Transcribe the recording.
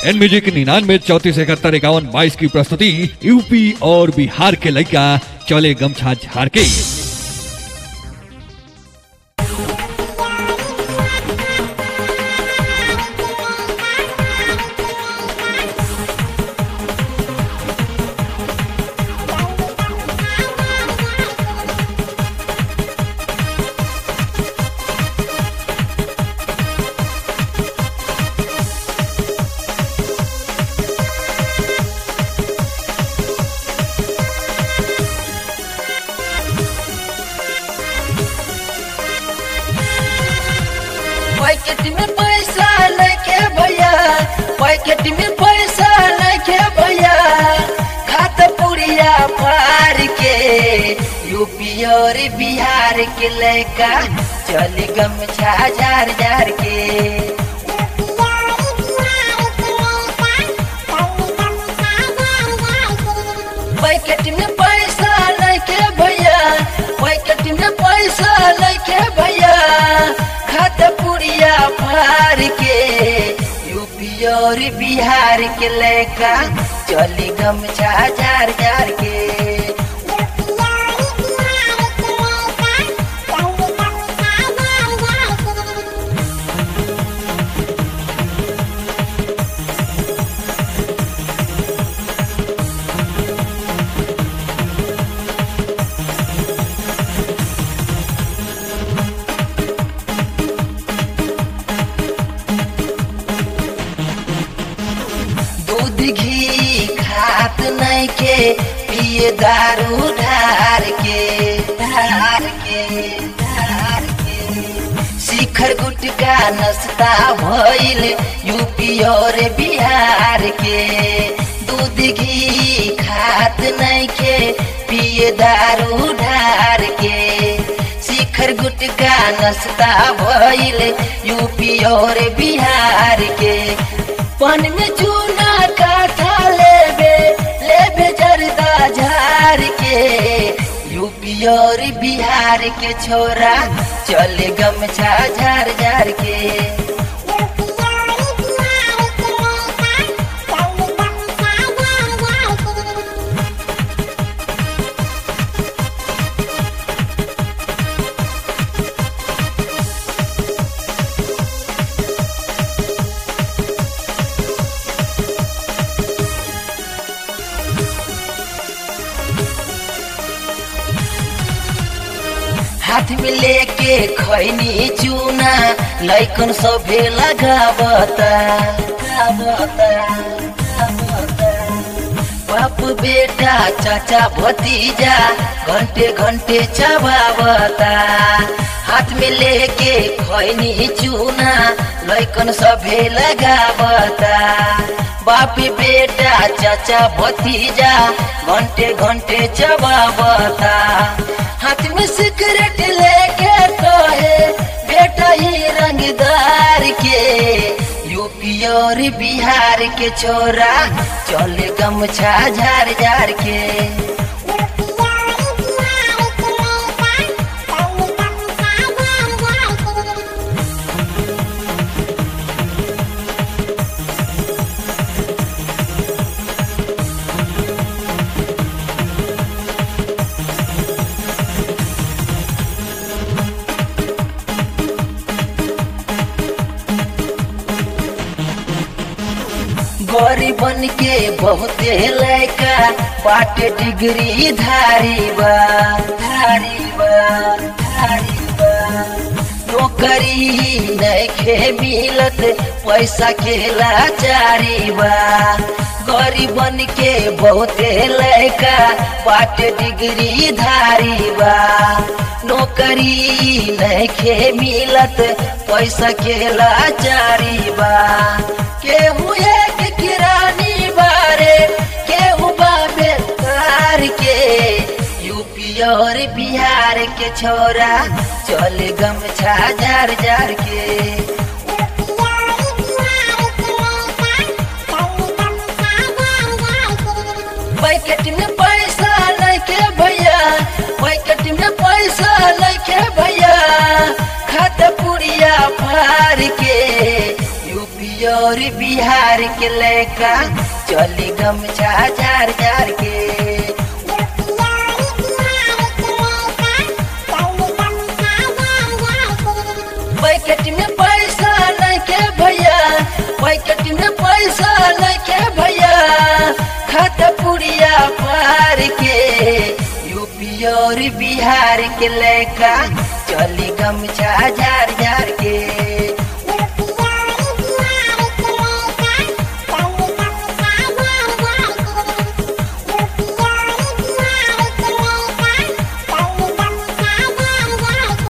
N music निन्यानवे चौतीस इकहत्तर इक्यावन बाईस की प्रस्तुति यूपी और बिहार के लड़का चले गमछा झाड़ के पैकेट में पैसा लेके भैया पैकेट में पैसा लेके भैया खात पुड़िया पार के यूपी और बिहार के लड़का चल गमछा जार जार के पैकेट में पैसा लेके भैया पैकेट में पैसा लेके भैया खात पुड़िया फार के यूपी और बिहार के लड़का चली गमछा जार जार के दूध घी खात नहीं के पिए दारू ढार के ढार के ढार के शिखर गुटका नस्ता भइल यूपी और बिहार के दूध घी खात नहीं के पिए दारू ढार के शिखर गुटका नस्ता भइल यूपी और बिहार के पन में चूना काठा लेबे लेबे जरदा झार के यूपी और बिहार के छोरा चले गमछा झार झार के हाथ में लेके खैनी चूना लैकन सभे लगावता लगावता, लगावता। बाप बेटा चाचा भतीजा घंटे घंटे चबावता हाथ में लेके खैनी चूना लैकन सभे लगावता बाप बेटा चाचा भतीजा घंटे घंटे चबावता हाथ में सिगरेट लेके कहे बेटा ही रंगदार के यूपी और बिहार के छोरा चले गमछा झार झार के गरीबन के बहुते लैका पाटे डिग्री धारी बा धारी बा धारी बा नौकरी नैखे मिलत पैसा के लाचारी बा गरीबन के बहुते लैका पाटे डिग्री धारी बा नौकरी नैखे मिलत पैसा के लाचारी बा केहू एक किरानी बारे केहू बाबे कार के यूपी और बिहार के छोरा चल गमछा जार जार के पैकेट में पैसा लेके भैया पैकेट में पैसा लेके भैया खाता पुड़िया फार के यूपी यूपी और बिहार के लेका चली गमछा जार जार के पैकेट में पैसा लेके भैया पैकेट में पैसा लेके भैया खाता पुड़िया पार के यूपी और बिहार के लेका चली गमछा जार जार के